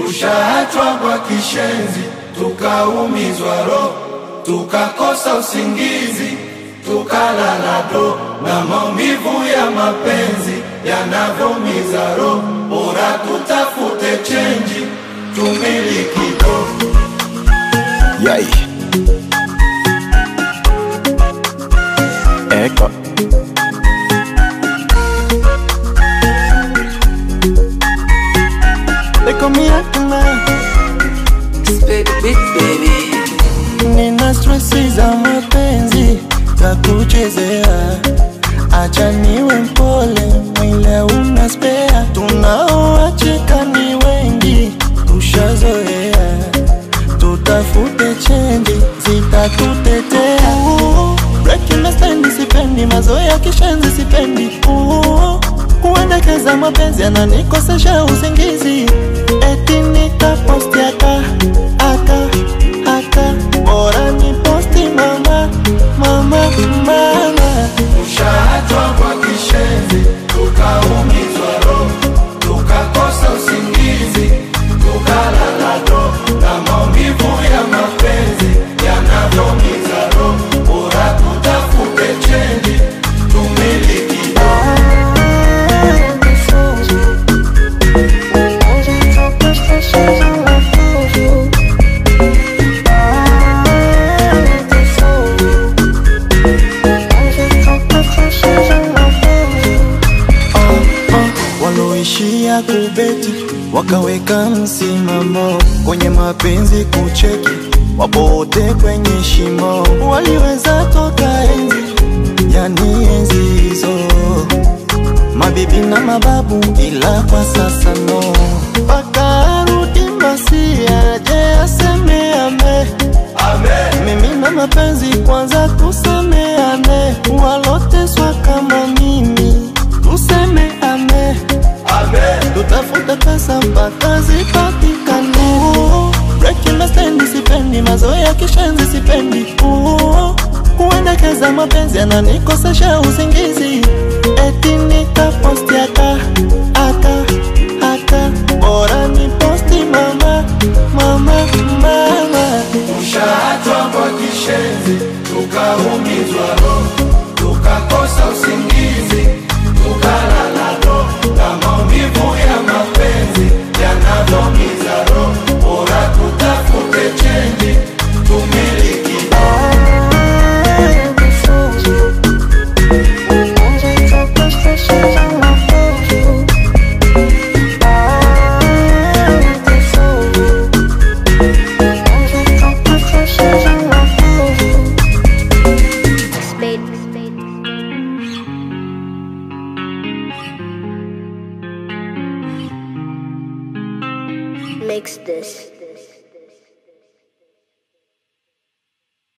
Tushaachwa kwa kishenzi, tukaumizwa roho, tukakosa usingizi, tukalala do, na maumivu ya mapenzi yanavyomiza roho. Bora tutafute chenji, tumiliki do. Yay. Eko. Eko miakna Spade beat baby Nina stressi za mapenzi za kuchezea, acha niwe mpole, mwile una spea. Tunaoachika ni wengi, tushazoea, tutafute chenji zitatutetea. Breaking the stand sipendi, mazoea kishenzi sipendi. Ooh, Kuendekeza mapenzi yananikosesha usingizi, eti nitaposti aka aka aka, bora ni posti mama mama mama. Tushaachwa kwa kishenzi, tukaumizwa roho, tukakosa usingizi, tukalala do, na maumivu ya mapenzi yanavyomiza roho. Bora tutafute chenji, tumiliki do. Waloishia kubeti wakaweka msimamo kwenye mapenzi kucheki, wapote kwenye shimo, waliweza toka enzi, yani enzi hizo, mabibi na mababu, ila kwa sasa no, mpaka arudi Masia aje aseme ame mimi na mapenzi kwanza tusameane, waloteswa kama mimi tuseme ame tutafute pesa mpaka zipatikane. Breaking the stand sipendi, mazoea kishenzi sipendi. Ooh, Kuendekeza mapenzi yananikosesha usingizi, eti nitaposti aka aka aka, bora ni posti mama mama mama. Tushaachwa kwa kishenzi, tukaumizwa roho, tukakosa usingizi, tukalala do, na maumivu ya mapenzi yanavyomiza roho. Bora tutafute chenji, tumiliki do. Spade. Makes this.